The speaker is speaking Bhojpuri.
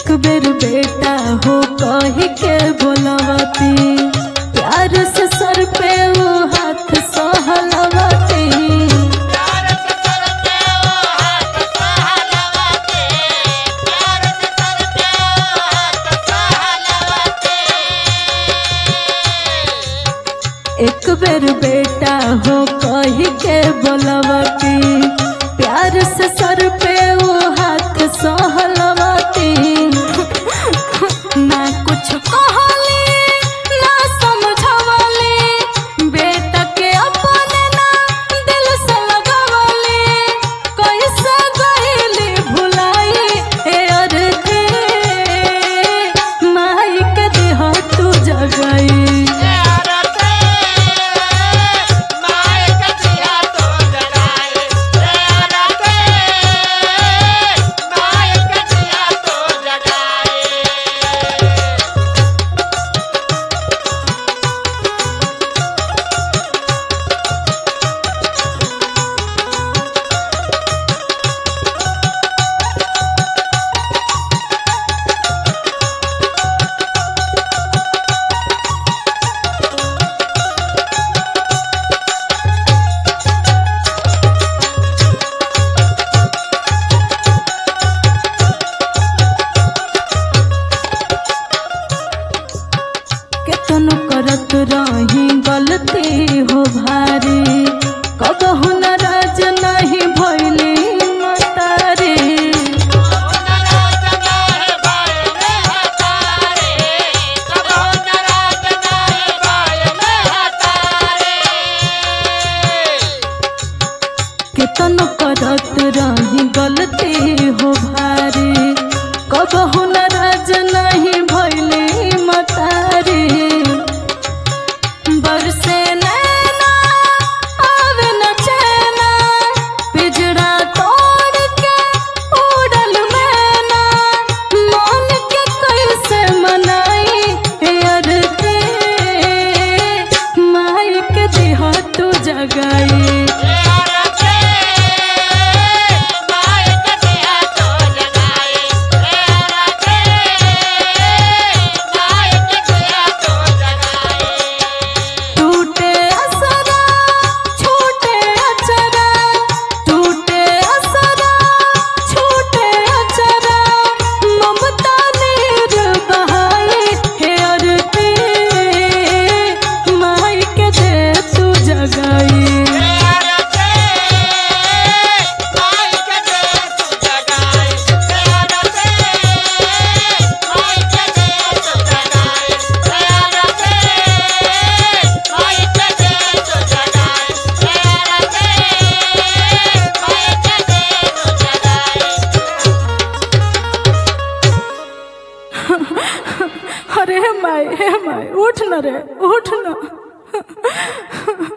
एक बेर बेटा हो कही के बोलवती प्यार से सर पे वो हाथ सहलवती एक बेर बेटा हो कही के बोलवती प्यार से सर पे वो हाथ सहलवती ना कुछ कहली ना समझवली बेटा के अपने ना दिल से लगवली कैसे गईली भुलाई ए अर्थे माई के देह तू जगई केतनो करत रही गलती हो भारी कबहु नाराज नहीं भइली मतारी केतनो करत रही गलती हो भारी कबहु नाराज नहीं भइली मतारी बरसे नैना आवे न चैना पिजड़ा तोड़ के उड़ल मैना मन के कैसे मनाई हे अरते माई के देह तू जगाई टूटे असरा छूटे अचरा टूटे असरा छूटे अचरा ममता नीर बहाई हे अरते माई के दे तू जगाई अरे हे माई हे माई उठ न रे उठ न